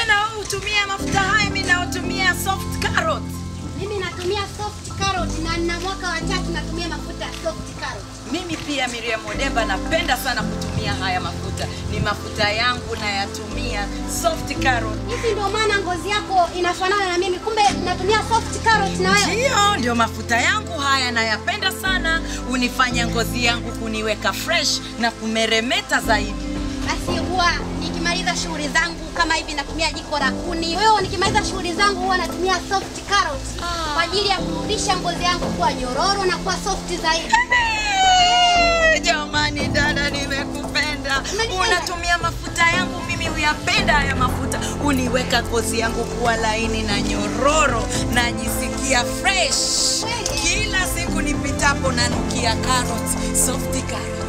kumbe na wewe utumie mafuta haya mimi naotumia soft carrot. Mimi natumia soft carrot na nina mwaka wa tatu natumia mafuta ya soft carrot. Mimi pia Miriam Odemba napenda sana kutumia haya mafuta. Ni mafuta yangu nayatumia soft carrot. Hivi ndio maana ngozi yako inafanana na mimi, kumbe natumia soft carrot na wewe. Ndio, ndio mafuta yangu haya nayapenda sana, unifanya ngozi yangu kuniweka fresh na kumeremeta zaidi. Basi huwa nikimaliza shughuli zangu kama hivi natumia jiko la kuni. Wewe nikimaliza shughuli zangu huwa natumia soft carrot Ah. kwa ajili ya kurudisha ngozi yangu kuwa nyororo na kuwa soft zaidi. Eh, Jamani dada, nimekupenda. Umenipenda? Unatumia mafuta yangu, mimi huyapenda haya mafuta, uniweka ngozi yangu kuwa laini na nyororo, najisikia fresh Kweli? kila siku nipitapo, nanukia carrots, soft carrot.